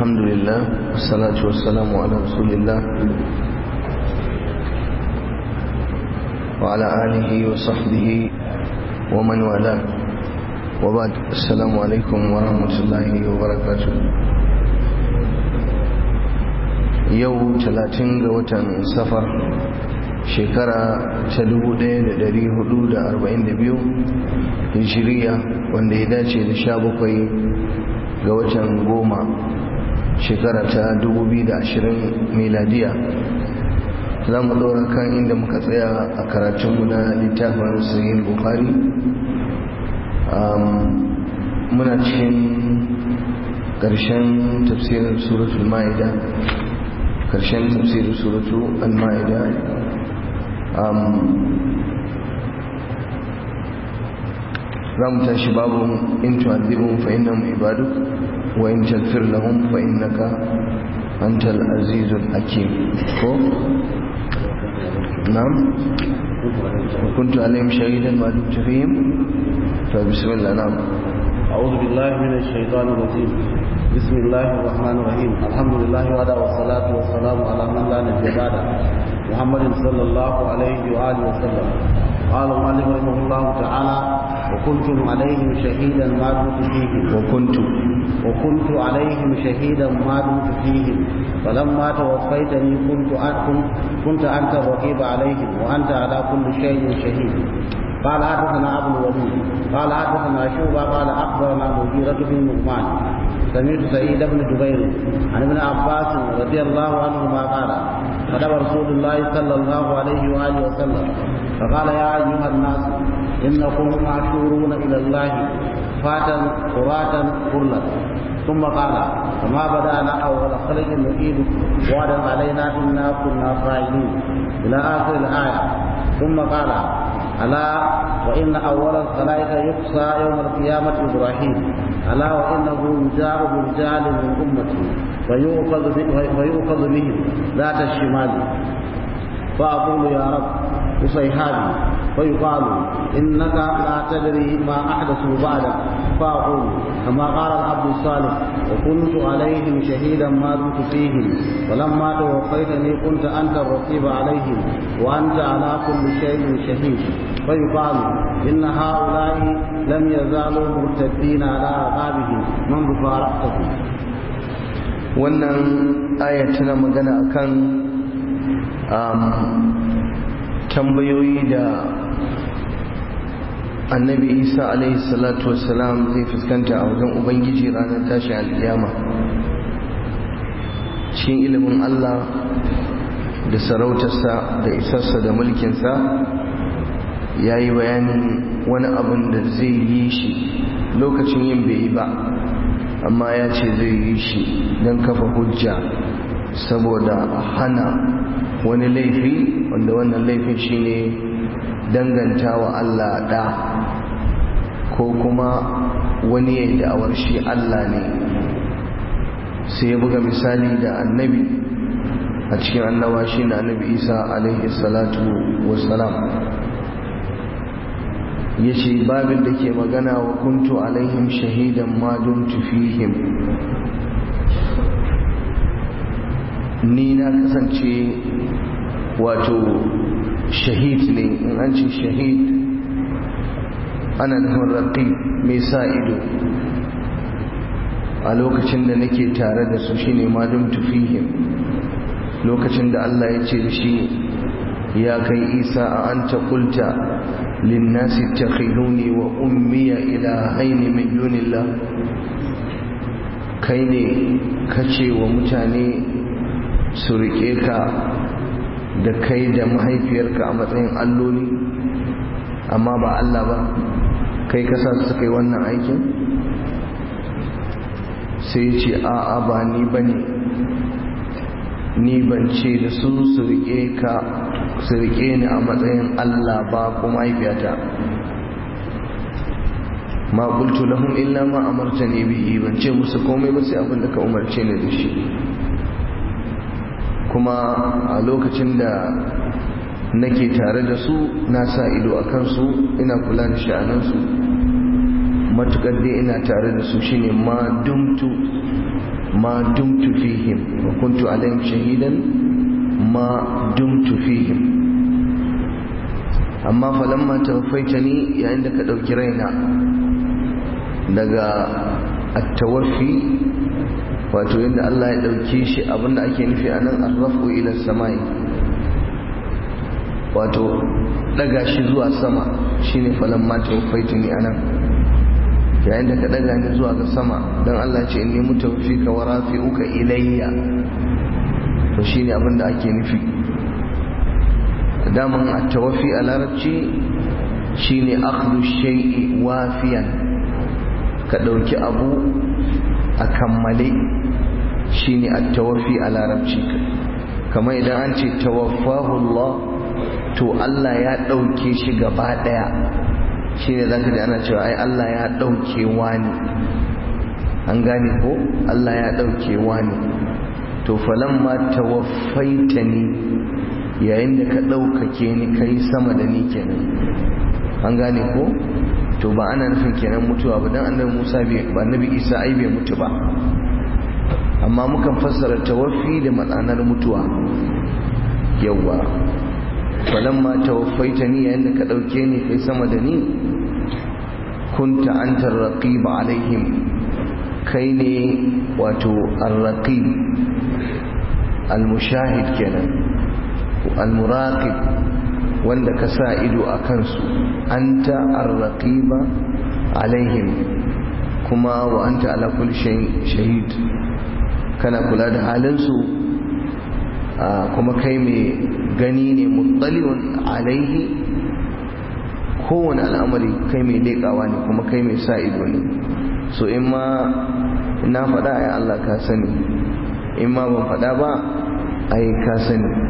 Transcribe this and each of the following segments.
الحمد لله والصلاة والسلام على رسول الله وعلى آله وصحبه ومن والاه وبعد السلام عليكم ورحمة الله وبركاته yau talatin ga watan safar shekara ta 1442 hijiriya wanda ya dace da sha bakwai ga watan goma shekara ta 2020 miladiya za mu ɗora kan inda muka tsaya a karatunmu na littafin sahih bukhari muna cikin ƙarshen tafsirin suratul ma'ida ƙarshen tafsirin suratul al-ma'ida za mu tashi babu in tu'adhibhum fa innahum ibaduk wa in taghfir lahum fa innaka antal azizul hakim ko na'am وكنت عليهم شهيدا ما دمت فيهم فبسم الله نعم أعوذ بالله من الشيطان الرجيم بسم الله الرحمن الرحيم الحمد لله وعلى والصلاة والسلام على من لا نبي بعده محمد صلى الله عليه وآله وسلم قال المؤلف رحمه الله تعالى وكنتم عليهم شهيدا ما دمت فيهم وكنت وكنت عليهم شهيدا ما دمت فيهم فلما توفيتني كنت كنت انت الرقيب عليهم وانت على كل شيء شهيد قال حدثنا ابو الوليد قال حدثنا شعبه قال اخبرنا مغيرة بن نعمان سمعت سعيد بن جبير عن ابن عباس رضي الله عنهما قال كتب رسول الله صلى الله عليه واله وسلم فقال يا ايها الناس انكم معشورون الى الله فاتا قراتا كلا ثم قال فما بدانا اول خلق نعيد وعدا علينا انا كنا فاعلين الى اخر الايه ثم قال ألا وإن أول الخلائق يقصى يوم القيامة إبراهيم ألا وإنه يجاء برجال من أمتي فيؤخذ فيؤخذ بهم ذات الشمال فأقول يا رب وصيحابي فيقال إنك لا تدري ما أحدثوا بعدك فأقول كما قال العبد الصالح وكنت عليهم شهيدا ما دمت فيهم ولما توفيتني كنت أنت الرقيب عليهم وأنت على كل شيء شهيد فيقال إن هؤلاء لم يزالوا مرتدين على أعقابهم منذ فارقتهم wannan aya tana magana akan tambayoyi da annabi isa alaihi salatu wassalam zai fuskanta a wajen ubangiji ranar tashin alkiyama cikin ilimin allah da sarautarsa da isarsa da mulkinsa ya yi bayanin wani abin da zai yi shi lokacin yin bai yi ba amma ya ce zai yi shi don kafa hujja saboda hana wani laifi wanda wannan laifin shine danganta wa Allah ɗa ko kuma wani ya da'awar shi Allah ne sai ya buga misali da annabi a cikin annawa shi na annabi isa alaihi salatu wassalam ya ce babin da ke magana wa kuntu alaihim shahidan ma dumtu fihim ni na kasance wato shahid ne in an ce shahid ana nufin raƙi mai sa ido a lokacin da nake tare da su shine madum tufihim lokacin da Allah ya ce da shi ya kai isa a an ta kulta linnasi takhiduni wa ummiya ilahaini min dunillah kai ne kace wa mutane su riƙe ka da kai da mahaifiyarka a matsayin alloli amma ba Allah ba kai kasa su kai wannan aikin sai ce a'a ba ni ba ne ni ban ce da su su riƙe ka su riƙe ni a matsayin Allah ba ko mahaifiyata ma qultu lahum illa ma amartani bihi ban ce musu komai ba sai abin da ka umarce ni da shi kuma a lokacin da nake tare da su na sa ido a kansu ina kula da sha'aninsu matukar dai ina tare da su shine ma dumtu ma dumtu fihim wa kuntu alaihim shahidan ma dumtu fihim amma falamma tawaffaitani yayin da ka dauki raina daga at-tawaffi wato inda Allah ya dauke shi abinda ake nufi anan ar-rafu ila samai wato daga shi zuwa sama shine falamma tawaffaitani anan yayin da ka daga ni zuwa ga sama dan Allah ce inni mutawfika wa rafi'uka ilayya to shine abinda ake nufi daman at-tawaffi a larabci shine akhdhu shay'i wafiyan ka dauki abu a kammale shine at-tawaffi a larabci kamar idan an ce tawaffahu Allah to Allah ya dauke shi gaba daya shine zaka ji ana cewa ai Allah ya dauke wani an gane ko Allah ya dauke wani to falamma tawaffaitani yayin da ka ɗaukake ni kai sama da ni kenan an gane ko to ba ana nufin kenan mutuwa ba dan annabi Musa bai ba annabi Isa ai bai mutu ba amma mukan fassara tawaffi da matsanar mutuwa yawa falamma tawaffaitani yayin da ka ɗauke ni kai sama da ni kunta anta raqib alaihim kai ne wato ar-raqib al-mushahid kenan المراقب wanda ka sa ido a kansu anta arraqiba alaihim kuma wa anta ala kulli shahid kana kula da halinsu kuma kai mai gani ne muttaliun alaihi kowane al'amari kai mai leƙawa ne kuma kai mai sa ido ne so in ma na faɗa ai Allah ka sani in ma ban faɗa ba ai ka sani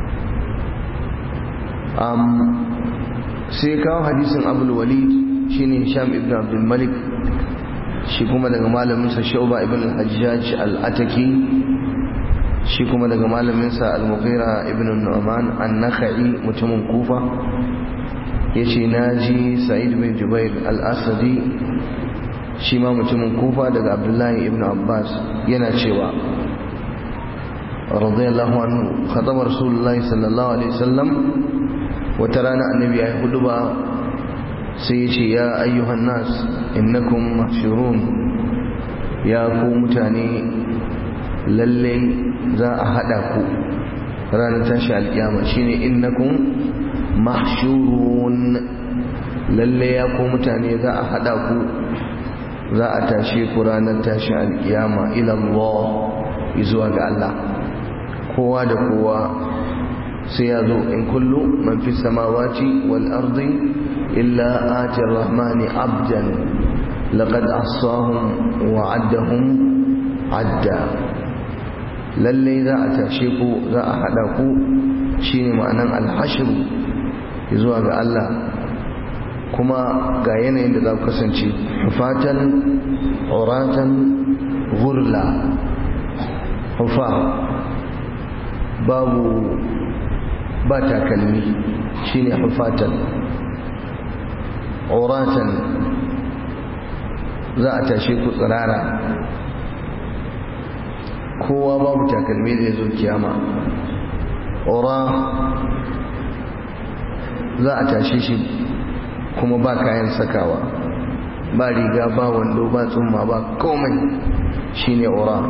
sai kawo hadisin abul walid shine hisham ibn abdul malik shi kuma daga malaminsa shauba ibn al-hajjaj al-ataki shi kuma daga malaminsa al-mughira ibn nu'man an-nakhai mutumin kufa yace naji sa'id bin jubair al-asadi shi ma mutumin kufa daga abdullahi ibn abbas yana cewa radiyallahu anhu khatama rasulullahi sallallahu alaihi wasallam wata rana annabi ya yi hudu ba sai ya ce ya ayyuhan nas innakum mahshurun ya ku mutane lalle za a hada ku ranar tashi alkiyama shine innakum mahshurun lalle ya ku mutane za a hada ku za a tashe ku ranar tashi alkiyama ila Allah zuwa ga Allah kowa da kowa sai ya zo in kullu man fi samawati wal ardi illa ati rahmani abdan laqad ahsahum wa addahum adda lalle za a tashe ku za a hada ku shine ma'anan alhashru zuwa ga Allah kuma ga yanayin da za ku kasance hufatan uratan gurla hufa babu ba takalmi shine hufatan uratan za a tashe ku tsirara kowa babu takalmi zai zo kiyama ura za a tashe shi kuma ba kayan sakawa ba riga ba wando ba tsumma ba komai shine ura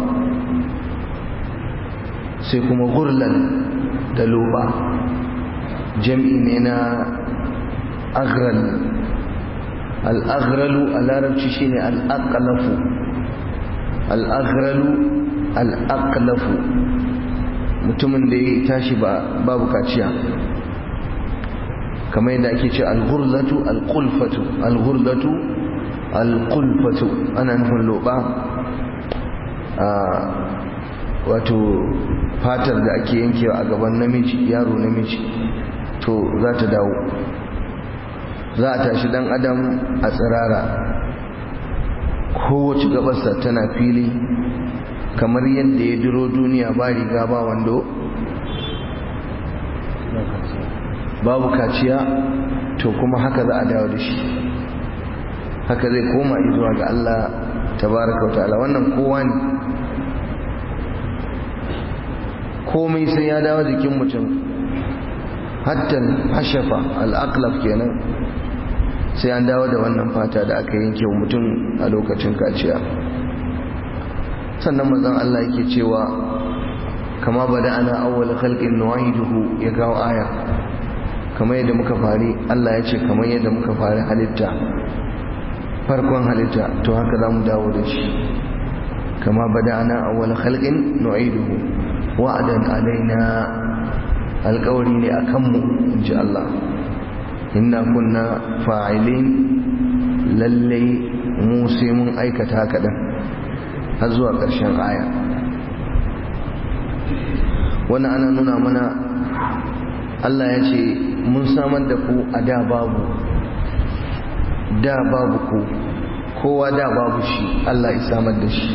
sai kuma gurlan da loba jam'i ne na agral al'agralu a larabci shine al'aqlafu al'agralu al'aqlafu mutumin da ya tashi babu kaciya kamar yadda ake ce al-ghurlatu al-qulfatu al-ghurlatu al-qulfatu ana nufin loba wato fatar da ake yankewa a gaban namiji yaro namiji to za ta dawo za a tashi dan adam a tsirara kowace gabarsa tana fili kamar yadda ya duro duniya ba riga ba wando babu kaciya to kuma haka za a dawo da shi haka zai koma zuwa ga Allah tabaraka wa ta'ala wannan kowa ne komai sai ya dawo jikin mutum hatta hashafa al'aqlab kenan sai an dawo da wannan fata da aka yanke wa mutum a lokacin kaciya sannan manzon Allah yake cewa kama bada ana awwal khalqin nu'iduhu ya kawo aya kamar yadda muka fari Allah ya ce kamar yadda muka fari halitta farkon halitta to haka za mu dawo da shi kama bada ana awwal khalqin nu'iduhu wa'adan alaina alƙawari ne a kanmu in ji Allah inna kunna fa'ilin lallai mu sai mun aikata haka ɗin har zuwa ƙarshen aya wannan ana nuna mana Allah ya ce mun samar da ku a da babu da babu ku kowa da babu shi Allah ya samar da shi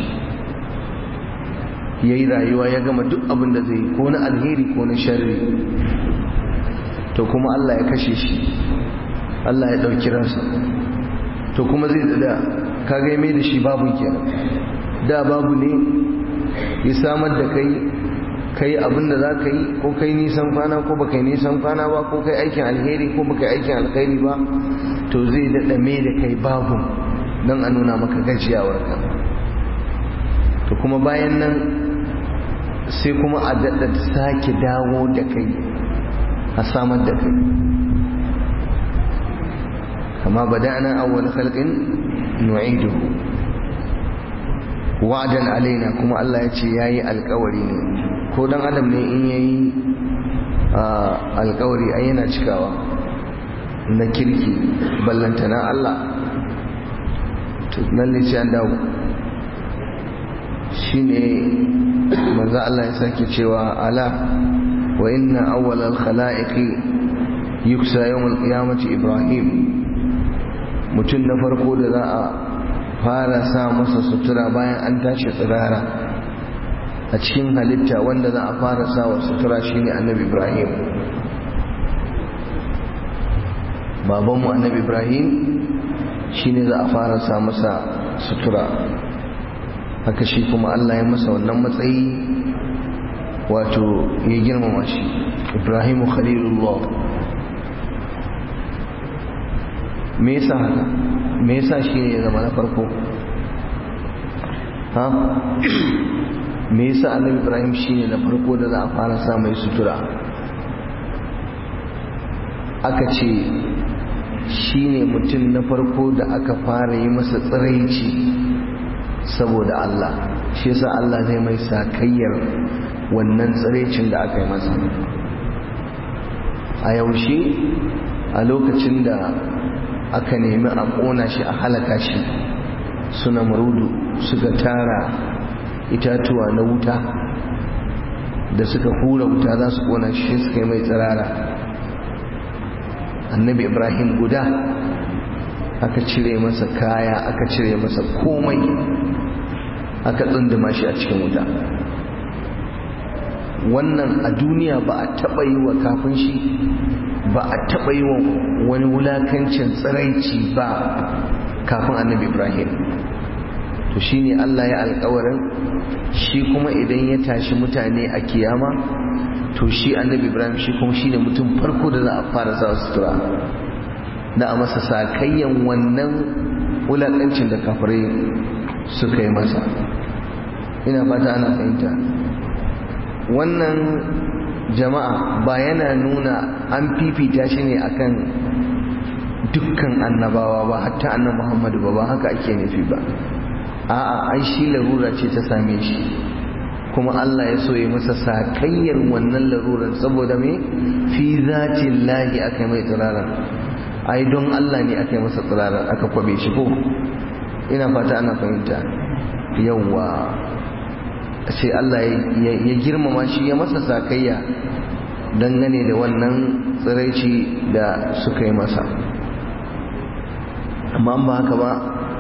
ya yi rayuwa ya gama duk abin da zai yi ko na alheri ko na sharri to kuma Allah ya kashe shi Allah ya ɗauki ransa to kuma zai da kaga mai da shi babu kenan da babu ne ya samar da kai kai abin da za ka yi ko kai nisan kwana ko baka yi nisan kwana ba ko kai aikin alheri ko baka yi aikin alheri ba to zai daɗa mai da kai babu don a nuna maka gajiyawarka to kuma bayan nan sai kuma a daɗa sake dawo da kai a samar da kai kama bada'na awwal khalqin nu'iduhu wa'dan alaina kuma Allah ya ce yayi alƙawari ne ko dan adam ne in yayi alƙawari ai yana cikawa na kirki ballantana Allah to lalle sai an dawo shine manzo Allah ya sake cewa ala wa inna awwalal khalaiqi yuksa yawmal qiyamati ibrahim mutum na farko da za a fara sa masa sutura bayan an tashi tsirara a cikin halitta wanda za a fara sa wa sutura shine annabi ibrahim babanmu annabi ibrahim shine za a fara sa masa sutura haka shi kuma Allah ya masa wannan matsayi wato ya girmama shi ibrahimu khalilullah me yasa haka me yasa shi ne ya zama na farko ha me yasa annabi ibrahim shi ne na farko da za a fara sa mai sutura aka ce shi ne mutum na farko da aka fara yi masa tsiraici saboda Allah shi yasa Allah zai mai sakayyar wannan tsiraicin da aka yi masa a yaushe a lokacin da aka nemi a ƙona shi a halaka shi suna marudu suka tara itatuwa na wuta da suka hura wuta za su ƙona shi suka yi mai tsirara annabi ibrahim guda aka cire masa kaya aka cire masa komai aka tsunduma shi a cikin wuta wannan a duniya ba a taɓa yi wa kafin shi ba a taɓa yi wa wani wulakancin tsiraici ba kafin annabi ibrahim to shi ne allah ya alkawarin shi kuma idan ya tashi mutane a kiyama to shi annabi ibrahim shi kuma shi ne mutum farko da za a fara sa sutura da a masa sakayyan wannan wulakancin da kafirai suka yi masa ina fata ana fahimta wannan jama'a ba yana nuna an fifita shi ne akan dukkan annabawa ba hatta annabi Muhammadu ba ba haka ake nufi ba a'a ai shi larura ce ta same shi kuma Allah ya so ya masa sakayyar wannan larurar saboda me fi zatin lahi aka mai tsirarar ai don Allah ne aka yi masa tsirarar aka kwabe shi ko ina fata ana fahimta yawwa sai Allah ya girmama shi ya masa sakayya dangane da wannan tsiraici da suka yi masa amma ba haka ba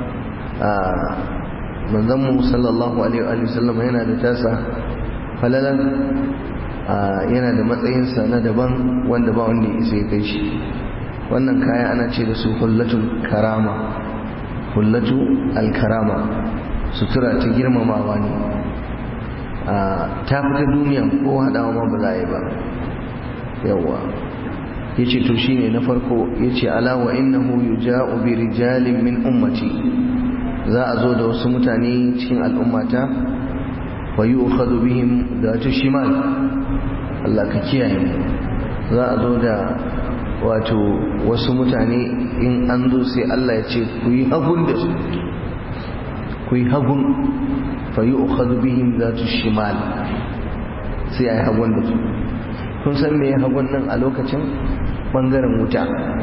manzanmu sallallahu alaihi wa sallam yana da tasa falalan yana da matsayinsa na daban wanda ba wanda ya isa ya kai shi wannan kaya ana ce da su hullatul karama hullatu alkarama sutura ta girmamawa ne ta fita duniya ko haɗawa ma ba za a yi ba yawwa ya ce to shine na farko ya ce alawa innahu yuja'u bi rijalin min ummati za a zo da wasu mutane cikin al'ummata wa yu'khadhu bihim datu shimal Allah ka kiyaye za a zo da wato wasu mutane in an zo sai Allah ya ce ku yi hagun da su ku yi hagun fa yu'khadhu bihim datu shimal sai ai hagun da su kun san me hagun nan a lokacin bangaren wuta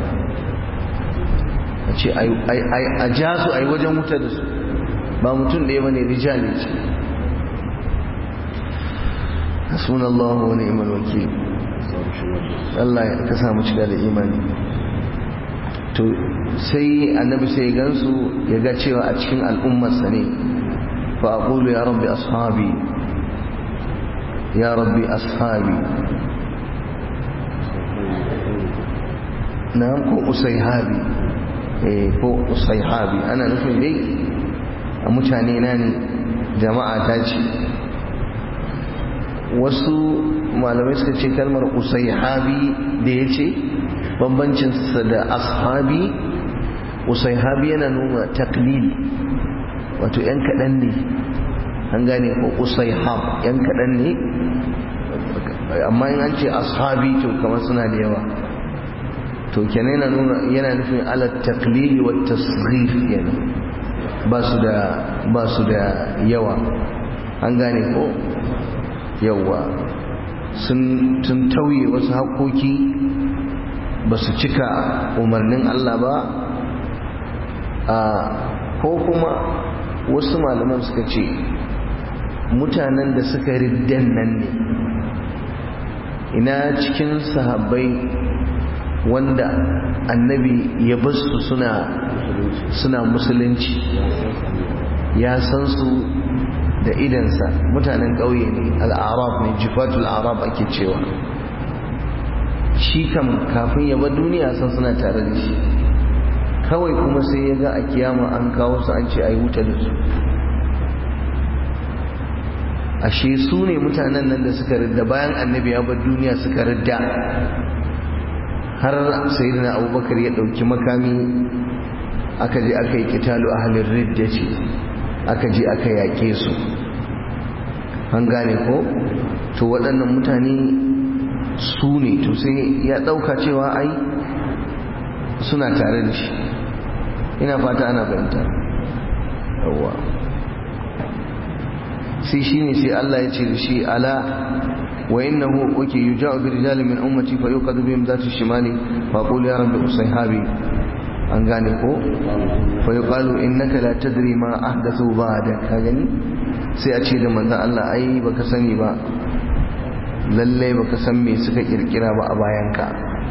a ce a ja su a yi wajen wuta da su ba mutum ɗaya bane rijali ce hasbunallahu wa ni'mal wakil Allah ya ka samu cika da imani to sai annabi sai ya gansu ya ga cewa a cikin al'ummarsa ne fa aqulu ya rabbi ashabi ya rabbi ashabi na ko usaihabi eh ko usaihabi ana nufin dai a mutane na ne jama'a ta ce wasu malamai suka ce kalmar usaihabi da ya ce bambancinsa da ashabi usaihabi yana nuna taklil wato yan kaɗan ne an gane ko usaihab yan kaɗan ne amma in an ce ashabi to kamar suna da yawa to kenan yana nuna yana nufin ala taklili wa tasghir kenan ba su da ba su da yawa an gane ko yawa sun tun tauye wasu haƙoƙi ba su cika umarnin Allah ba a ko kuma wasu malaman suka ce mutanen da suka riddan nan ne ina cikin sahabbai wanda annabi ya basu suna suna musulunci ya san su da idansa mutanen ƙauye ne al'arab ne jifatul arab ake cewa shi kam kafin ya bar duniya san suna tare da shi kawai kuma sai ya ga a kiyama an kawo su an ce a yi wuta da su ashe su ne mutanen nan da suka ridda bayan annabi ya bar duniya suka ridda har sayyidina abubakar ya ɗauki makami aka je aka yi kitalu ahalin ridda ce aka je aka yaƙe su an gane ko to waɗannan mutane su ne to sai ya ɗauka cewa ai suna tare da shi ina fata ana fahimta yawwa sai shi ne sai Allah ya ce da shi ala wa innahu wake yuja'u bi rijalin min ummati fa yuqadu bihim zatu shimali fa qul ya rabbi usayhabi an gane ko fa yuqalu innaka la tadri ma ahdathu ba'da ka gani sai a ce da manzon Allah ai baka sani ba lalle baka san me suka kirkira ba a bayanka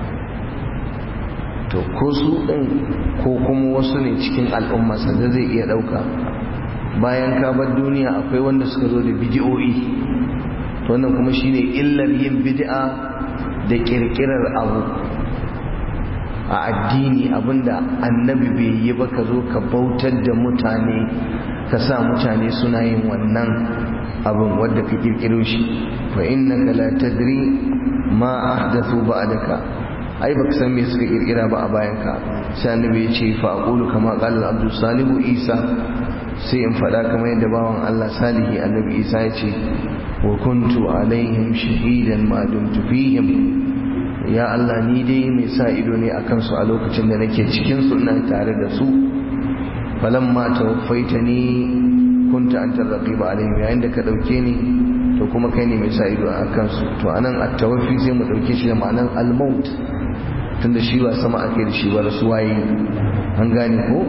to ko su ɗin ko kuma wasu ne cikin al'umma sanda zai iya ɗauka bayan ka bar duniya akwai wanda suka zo da bidi'o'i to wannan kuma shine illar yin bid'a da kirkirar abu a addini abinda annabi bai yi ba ka zo ka bautar da mutane ka sa mutane suna yin wannan abin wadda ka kirkiro shi fa innaka la tadri ma ahdathu ba'daka ai baka san me suka kirkira ba a bayan ka sai annabi ya ce fa aqulu kama qala abdul salihu isa sai in faɗa kamar yadda bawan Allah salihi annabi isa ya ce wa kuntu alaihim shahidan ma dumtu fihim ya Allah ni dai mai sa ido ne akan su a lokacin da nake cikin su ina tare da su falamma tawaffaitani kunta anta raqiba alaihim yayin da ka dauke ni to kuma kai ne mai sa ido akan su to anan at-tawaffi sai mu dauke shi da ma'anan al-maut tunda shi ba sama ake da shi ba rasuwaye an gane ko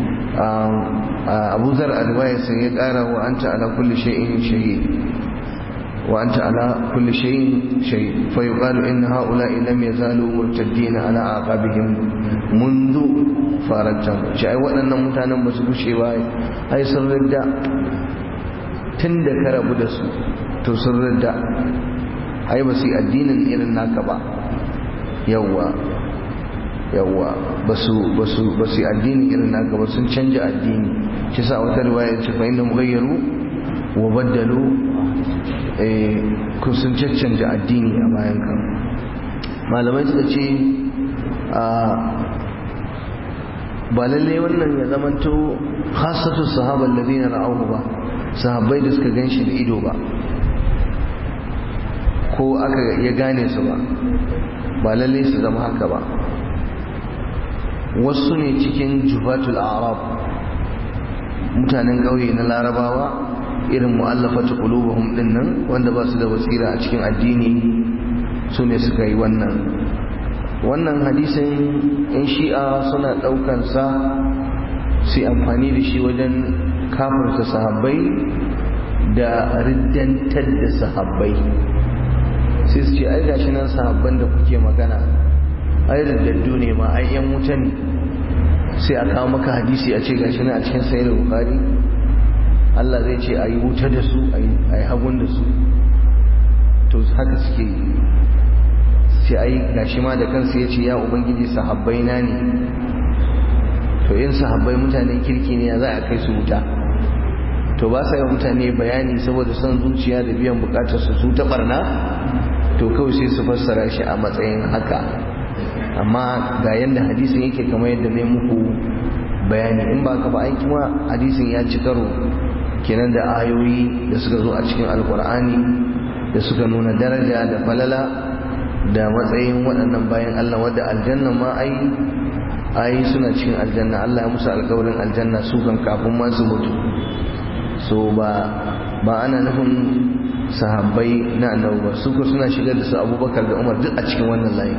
abu zar a riwaya sai ya kara wa anta ala kulli shay'in shahid wa anta ala kulli shay'in shahid fa yuqalu inna ha'ula'i lam yazalu murtaddin ala aqabihim منذ farajtan shi ai waɗannan mutanen ba su gushe ba ai sun ridda tun da ka rabu da su to sun ridda ai ba su yi addinin irin naka ba yawwa yawwa ba su yi addinin irin naka ba sun canja addini shi sa wata riwaya ce fa inda mughayyaru wa baddalu kun sun caccanja addini a bayan ka malamai suka ce ba lalle wannan ya zamanto khasatu sahaban ladina ra'ahu ba sahabbai da suka ganshi da ido ba ko aka ya gane su ba ba lalle su zama haka ba wasu ne cikin jufatul arab mutanen ƙauye na larabawa irin mu'allafatu qulubuhum din nan wanda ba su da basira a cikin addini su ne suka yi wannan wannan hadisin in shi'a suna ɗaukan sa su amfani da shi wajen kafirta sahabbai da riddantar da sahabbai sai su ce ai gashi nan sahabban da kuke magana ai riddaddu ne ma ai yan wuta ne sai a kawo maka hadisi a ce gashi nan a cikin sayar bukari Allah zai ce a yi wuta da su a yi hagun da su to haka suke yi sai ai gashi ma da kansu ya ce ya ubangiji sahabbai na ne to in sahabbai mutanen kirki ne ya za a kai su wuta to ba sa yi mutane bayani saboda son zuciya da biyan bukatar su su ta barna to kawai sai su fassara shi a matsayin haka amma ga yadda hadisin yake kamar yadda ne muku bayani in ba ka ba aiki ma hadisin ya ci karo kenan da ayoyi da suka zo a cikin alkur'ani da suka nuna daraja da falala da matsayin waɗannan bayan Allah wadda aljanna ma ai ai suna cikin aljanna Allah ya musu alƙawarin aljanna su kan kafin ma su mutu so ba ba ana nufin sahabbai na annabi ba su ko suna shigar da su abubakar da umar duk a cikin wannan layi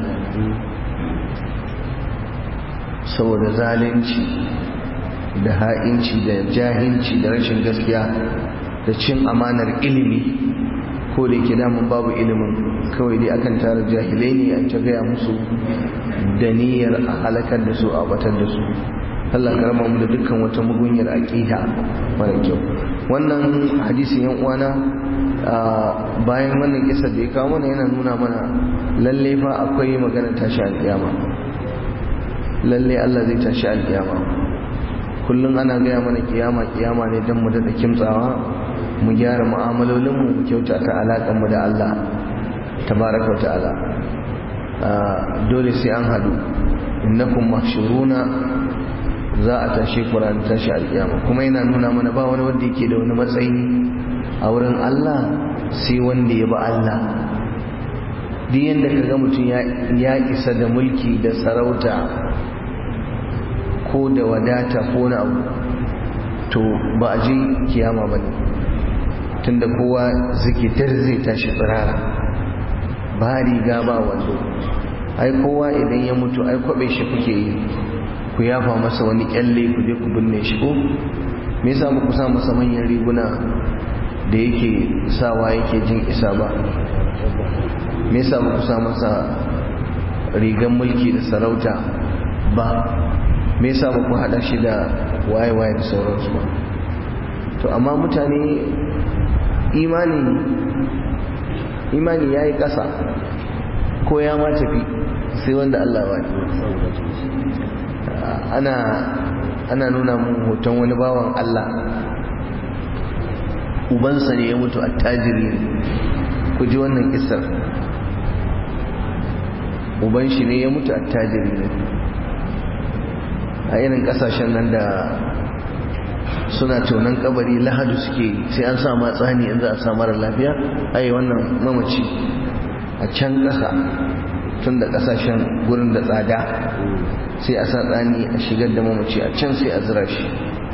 saboda zalunci da ha'inci da jahilci da rashin gaskiya da cin amanar ilimi ko da yake damun babu ilimin kawai dai akan tara jahilai ne an ta gaya musu da niyyar a halakar da su a batar da su Allah karama mu da dukkan wata mugunyar aqida mara kyau wannan hadisin yan uwana bayan wannan kisa da ya kawo mana yana nuna mana lalle fa akwai magana tashi alƙiyama lalle Allah zai tashi alƙiyama kullum ana gaya mana kiyama kiyama ne don mu daɗa kimtsawa mu gyara mu'amalolinmu mu kyauta ta alaƙar mu da Allah tabaraka wa ta'ala dole sai an hadu innakum mahshuruna za a tashi Qur'an tashi alƙiyama kuma yana nuna mana ba wani wanda yake da wani matsayi a wurin Allah sai wanda ya ba Allah duk yanda kaga mutum ya isa da mulki da sarauta ko da wadata ko na abu to ba a je kiyama ba ne tunda kowa zikitar zai tashi tsirara ba riga ba wando ai kowa idan ya mutu ai kwabe shi kuke yi ku yafa masa wani kyalle ku je ku binne shi ko me yasa ba ku sa masa manyan riguna da yake sawa yake jin isa ba me yasa ba ku sa masa rigan mulki da sarauta ba me yasa ba ku hada shi da waye-waye da sauransu ba to amma mutane imani imani ya yi ƙasa ko ya ma tafi sai wanda Allah ba ana ana nuna mun hoton wani bawan Allah ubansa ne ya mutu attajiri ku ji wannan kisar uban shi ne ya mutu attajiri ne a irin kasashen nan da suna tonon kabari lahadu suke sai an sa matsani in za a sa mara lafiya ai wannan mamaci a can ƙasa tun da ƙasashen gurin da tsada sai a sa tsani a shigar da mamaci a can sai a zira shi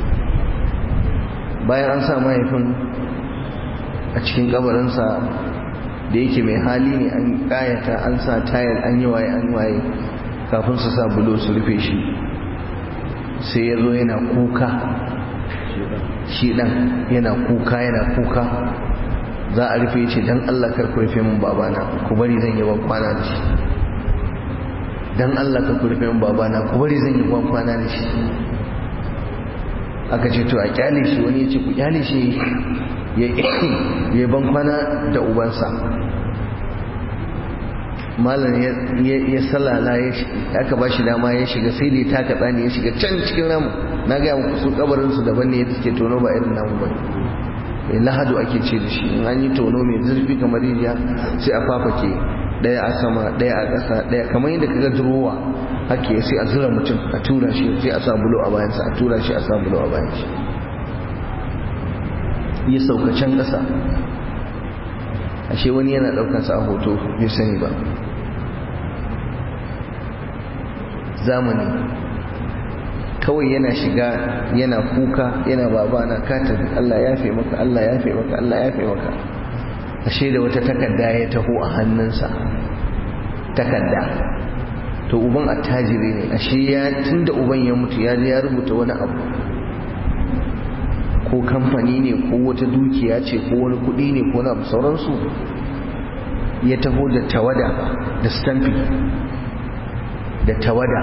bayan an sa mahaifin a cikin kabarinsa da yake mai hali ne an ƙayata an sa tayar an yi waye an waye kafin su sa bulo su rufe shi sai ya zo yana kuka shi ɗan yana kuka yana kuka za a rufe ce don Allah kar ku rufe min babana ku bari zan yi ban kwana da shi don Allah kar ku rufe min babana ku bari zan yi ban kwana da shi aka ce to a kyale shi wani ya ce ku kyale shi ya ban kwana da ubansa malam ya salala aka ba shi dama ya shiga sai da ya taka tsani ya shiga can cikin ramu na gaya muku su kabarinsu daban ne yadda suke tono ba irin namu ba lahadu ake ce da shi in an yi tono mai zurfi kamar rijiya sai a fafake daya a sama daya a ƙasa daya kamar yadda kaga durowa hake sai a zura mutum a tura shi sai a sa bulo a bayansa a tura shi a sa bulo a bayan shi ya sauka can ƙasa ashe wani yana ɗaukansa a hoto bai sani ba zamani kawai yana shiga yana kuka yana babana ka tafi Allah ya fi maka Allah ya fi maka Allah ya fi maka ashe da wata takarda ya taho a hannunsa takarda to uban attajiri ne ashe ya tunda uban ya mutu ya ya rubuta wani abu ko kamfani ne ko wata dukiya ce ko wani kuɗi ne ko na sauransu ya taho da tawada da stampi da tawada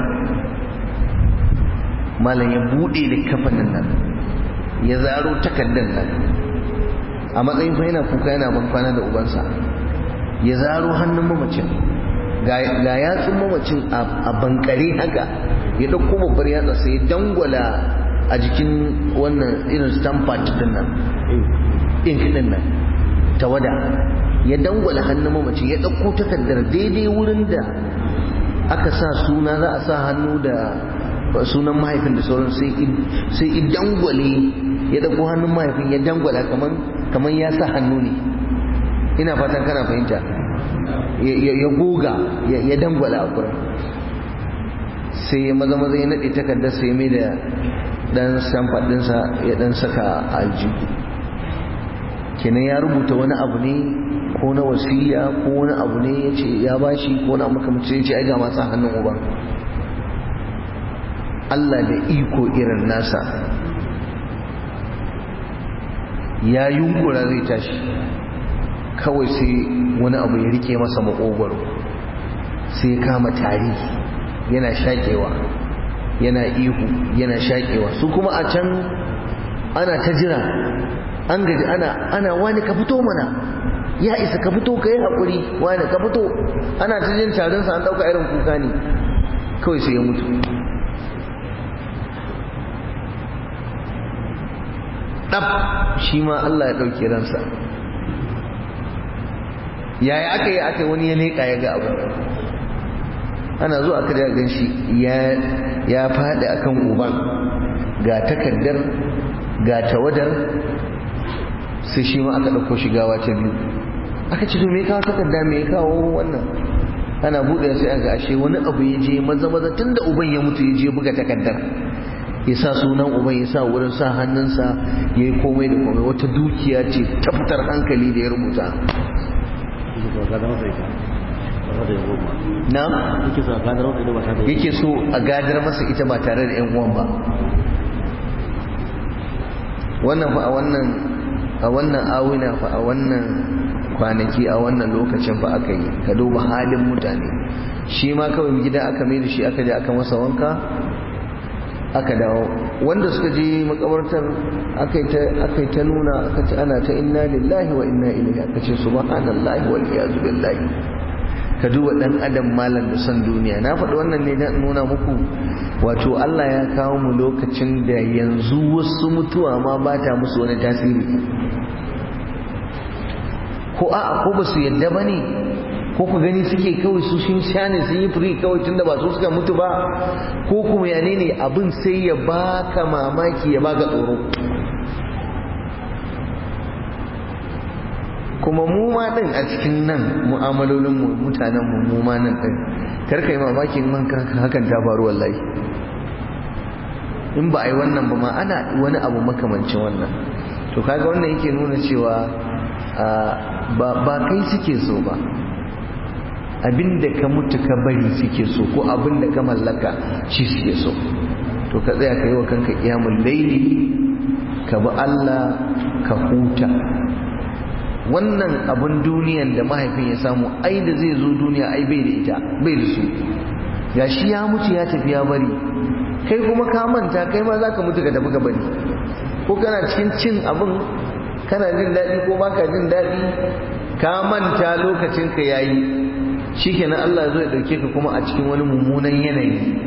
malam ya buɗe da kafanin nan ya zaro takardar nan a matsayin fa yana kuka yana bankwana da ubansa ya zaro hannun mamacin ga yatsun mamacin a bankare haka ya ɗauko babbar yatsa sai ya dangwala a jikin wannan irin stampat din nan ink din nan tawada ya dangwala hannun mamacin ya ɗauko takardar daidai wurin da aka sa suna za a sa hannu da sunan mahaifin da sauran sai i dangwale ya ɗauko hannun mahaifin ya dangwala kamar ya sa hannu ne ina fatan kana fahimta ya goga ya dangwala a kurin sai ya maza maza ya naɗe takardar sai mai da ɗan samfar ɗinsa ya ɗan saka aljihu kenan ya rubuta wani abu ne ko na wasiya ko wani abu ne ya ce ya bashi ko na makamci ya ce ai ga masu hannun uban Allah da iko irin nasa ya yunkura zai tashi kawai sai wani abu ya rike masa makogwaro sai ya kama tari yana shakewa yana ihu yana shakewa su kuma a can ana ta jira an gaji ana ana wani ka fito mana ya isa ka fito ka yi haƙuri wani ka fito ana ta jin tarinsa an ɗauka irin kuka ne kawai sai ya mutu ɗab shi ma Allah ya ɗauke ransa yaya aka yi aka wani ya leƙa ya ga abu ana zuwa aka da gan shi ya faɗi akan uban ga takardar ga tawadar sai shi ma aka ɗauko shi gawa ta biyu aka ce to me kawo takarda me kawo wannan ana buɗe sai aka ashe wani abu ya je maza maza tun da uban ya mutu ya je buga takardar ya sa sunan uban ya sa wurin sa hannunsa ya yi komai da komai wata dukiya ce ta fitar hankali da ya rubuta na yake so a gadar masa ita ba tare da yan uwan ba wannan fa a wannan a wannan awina fa a wannan kwanaki a wannan lokacin fa aka yi ka duba halin mutane shi ma kawai gida aka mai da shi aka je aka masa wanka aka dawo wanda suka je makabartar aka yi ta nuna aka ce ana ta inna lillahi wa inna ilaihi aka ce subhanallahi wal iyazu billahi ka duba dan adam malam da son duniya na faɗi wannan ne na nuna muku wato Allah ya kawo mu lokacin da yanzu wasu mutuwa ma ba ta musu wani tasiri ko a'a ko ba su yadda ba ne ko ku gani suke kawai su sun sha ne sun yi firi kawai tunda ba su suka mutu ba ko kuma yane ne abin sai ya baka mamaki ya baka tsoro kuma mu ma din a cikin nan mu'amalolin mu mutanen mu mu ma nan din kar kai mamakin man hakan ta faru wallahi in ba a yi wannan ba ma ana wani abu makamancin wannan to kaga wannan yake nuna cewa ba kai suke so ba abinda ka mutu ka bari suke so ko abinda ka mallaka shi suke so to ka tsaya ka yi wa kanka kiyamul laili ka bi Allah ka huta wannan abin duniyan da mahaifin ya samu ai da zai zo duniya ai bai da ita bai da su ya shi ya mutu ya tafi ya bari kai kuma ka manta kai ma za ka mutu ka tafi ka bari ko kana cikin cin abin kana jin daɗi ko baka jin daɗi ka manta lokacin ka yayi shikenan Allah zo ya dauke ka kuma a cikin wani mummunan yanayi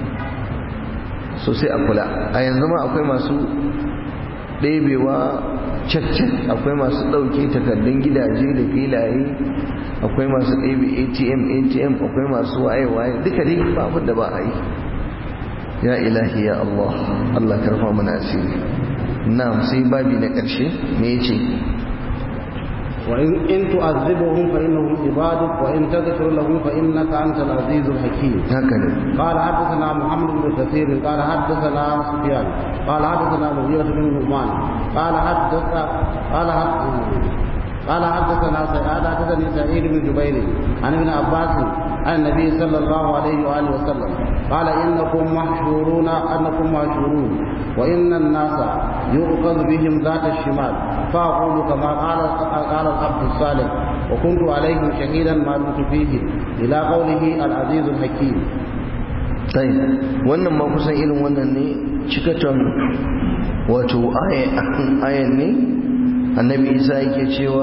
so sai a kula a yanzu ma akwai masu ɗebewa cek-cek akwai masu ɗauke takardun gidaje da filaye akwai masu ɗebe atm atm akwai masu waye-waye duka dai ba abin da ba a yi ya ilahi ya Allah Allah karfa mana asiri na sai babi na ƙarshe me ya ce وإن إن تعذبهم فإنهم عبادك وإن تغفر لهم فإنك أنت العزيز الحكيم هكذا قال حدثنا محمد بن كثير قال حدثنا سفيان قال حدثنا مغيرة بن نعمان قال حدث قال قال حدثنا قال حدثني سعيد بن جبير عن ابن عباس عن النبي صلى الله عليه واله وسلم قال انكم محشورون انكم محشورون وان الناس يؤخذ بهم ذات الشمال فاقول كما قال قال العبد الصالح وكنت عليهم شهيدا ما دمت فيه الى قوله العزيز الحكيم طيب wannan ma kusan irin wannan ne cikaton wato ayan ne annabi isa yake cewa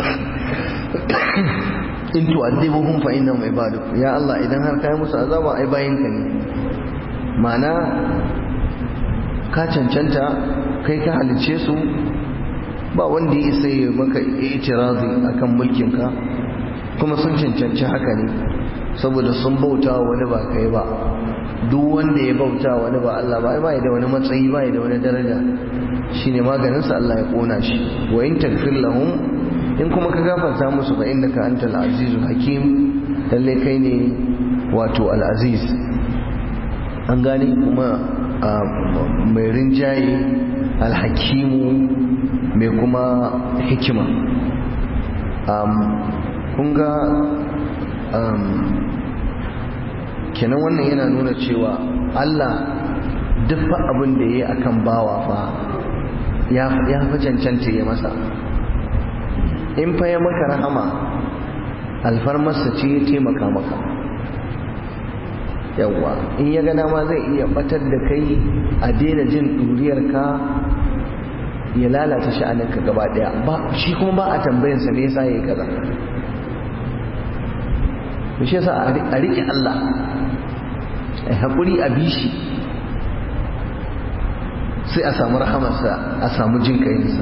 in tu'adhibuhum fa innahum ibaduk ya Allah idan har kai musu azaba ai bayinka ne ma'ana ka cancanta kai ka halice su ba wanda ya isa ya maka itirazi akan mulkin ka kuma sun cancanci haka ne saboda sun bauta wani ba kai ba duk wanda ya bauta wani ba Allah ba ba da wani matsayi ba da wani daraja shine maganin sa Allah ya kona shi wa in tagfir lahum in kuma ka gafarta musu fa innaka antal azizul hakim lalle kai ne wato al aziz an gane kuma mai rinjaye al hakimu mai kuma hikima kun ga kenan wannan yana nuna cewa Allah duk fa abin da ya yi akan bawa fa ya fi cancanta ya masa in fa ya maka rahama alfarmarsa ce ya taimaka maka yawwa in ya gana ma zai iya batar da kai a daina jin ɗuriyarka ya lalata sha'aninka gaba ɗaya ba shi kuma ba a tambayansa me yasa ya yi kaza shi yasa a riƙe Allah a haƙuri a bishi sai a samu rahamarsa a samu jin kayinsa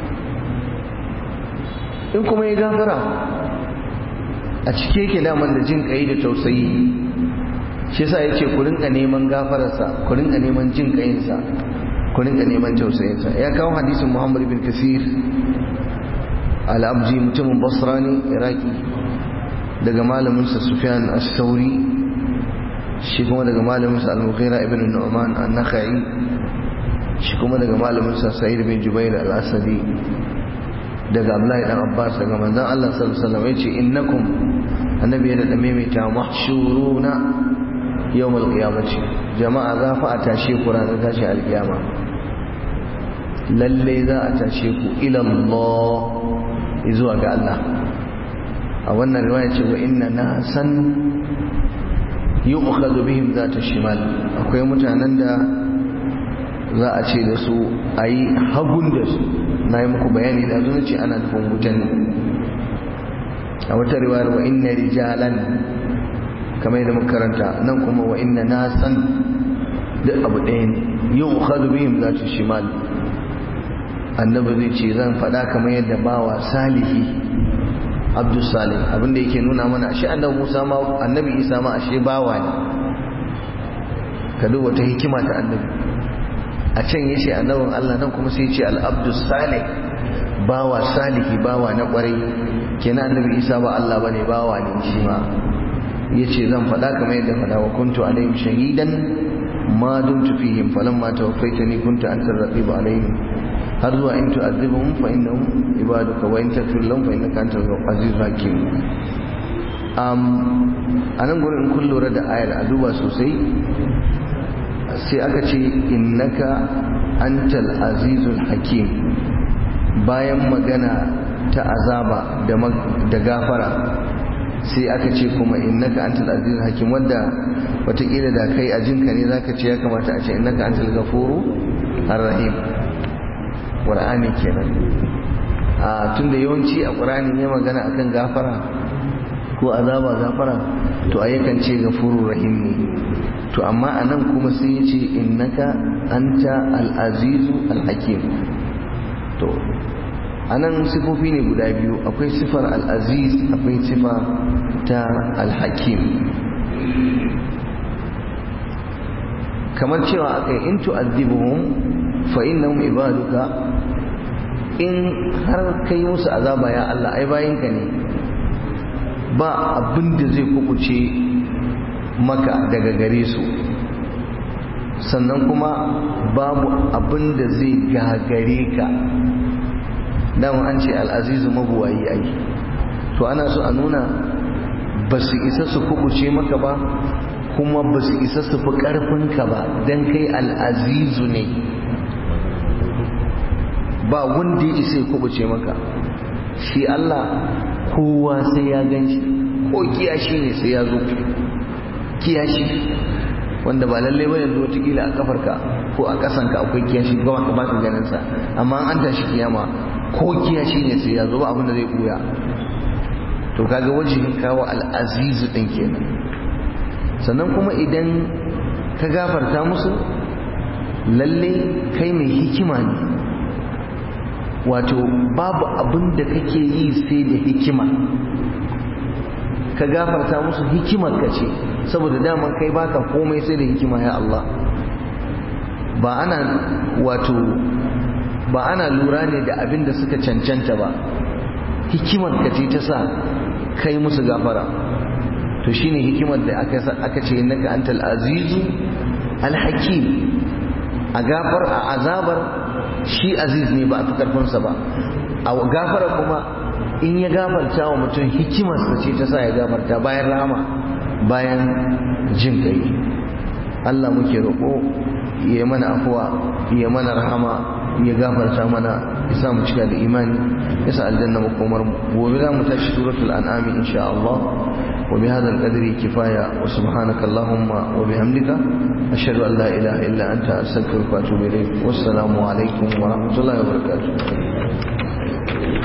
in kuma ya gafara a cike yake daman da jin kayi da tausayi shi yasa yace ku rinka neman gafararsa ku rinka neman jin kayinsa ku rinka neman tausayinsa ya kawo hadisin Muhammad bin Kasir al-Abji mutumin Basra ne Iraki daga malaminsa Sufyan as-Sauri shi kuma daga malaminsa Al-Mughira ibn Nu'man an-Nakhai shi kuma daga malaminsa Sa'id bin Jubair al-Asadi daga Abdullahi dan Abbas daga manzon Allah sallallahu alaihi wasallam yace innakum annabi ya da maimaita mahshuruna yawm al-qiyamati jama'a za fa a tashe ku ranar tashi al-qiyama lalle za a tashe ku ila Allah zuwa ga Allah a wannan riwaya ce wa inna nasan yu'khadhu bihim zata shimal akwai mutanen da za a ce da su ayi hagun da su na yi muku bayani da zuwa ce ana nufin wutan a wata riwayar wa inna rijalan kamar yadda muka karanta nan kuma wa inna nasan duk abu ɗaya ne yu'khadhu bihim zata shimal annabi zai ce zan faɗa kamar yadda bawa salihi abdus salih abinda yake nuna mana ashe annabi Musa ma annabi Isa ma ashe bawa ne ka duba ta hikima ta annabi a can yace annabin Allah nan kuma sai yace al abdus salih bawa salihi bawa na kwarai kenan annabi Isa ba Allah bane bawa ne shi ma yace zan faɗa kamar yadda faɗa wa kuntu alaihim shahidan ma dumtu fihim falamma tawaffaytani kunta anta raqib alaihim har zuwa in tu'adhibuhum fa innahum ibaduka wa in taghfir lahum fa innaka antal azizul hakim um anan gurin in kun lura da ayar a duba sosai sai aka ce innaka antal azizul hakim bayan magana ta azaba da gafara sai aka ce kuma innaka antal azizul hakim wanda watakila da kai a jinka ne zaka ce ya kamata a ce innaka antal ghafuru arrahim qur'ani kenan a tunda yawanci a qur'ani ne magana akan gafara ko azaba gafara to ayyukan ce ghafurur rahim ne to amma anan kuma sai ya ce innaka anta al-azizu al-hakim to a nan sifofi ne guda biyu akwai sifar al'aziz akwai sifa ta al-hakim kamar cewa akai in tu'adhibuhum fa innahum ibaduka in har kai musu azaba ya Allah ai bayinka ne ba abin da zai kukuce maka daga gare su sannan kuma babu abin da zai gagare ka dama an ce al'azizu mabuwayi ai to ana so a nuna ba su isa su kubuce maka ba kuma ba su isa su fi ƙarfinka ba don kai al'azizu ne ba wanda ya isa ya kubuce maka shi Allah kowa sai ya gan shi ko kiyashi ne sai ya zo kiyashi wanda ba lallai ba yanzu watakila a kafarka ko a ƙasanka akwai kiyashi ba ka baka ganin sa amma an tashi kiyama ko kiyashi ne sai ya zo ba abin da zai buya to kaga wajihin kawo al'azizu din kenan sannan kuma idan ka gafarta musu lalle kai mai hikima ne wato babu abin da kake yi sai da hikima ka gafarta musu hikimar ka ce saboda daman kai baka komai sai da hikima ya Allah ba ana wato ba ana lura ne da abin da suka cancanta ba hikimar ka ce ta sa kai musu gafara to shine hikimar da aka aka ce innaka antal azizu alhakim a gafar a azabar shi aziz ne ba a fi karfinsa ba a gafara kuma in ya gafarta wa mutum hikimarsa ce ta sa ya gafarta bayan rama bayan jin kai Allah muke roƙo ya mana afuwa ya mana rahama ya gafarta mana ya sa mu cika da imani ya sa aljanna makomar mu gobe za mu tashi suratul an'ami insha Allah wa bi hadha al-qadri kifaya wa subhanaka allahumma wa bihamdika ashhadu an la ilaha illa anta astaghfiruka wa atubu ilayk wassalamu alaikum wa rahmatullahi wa barakatuh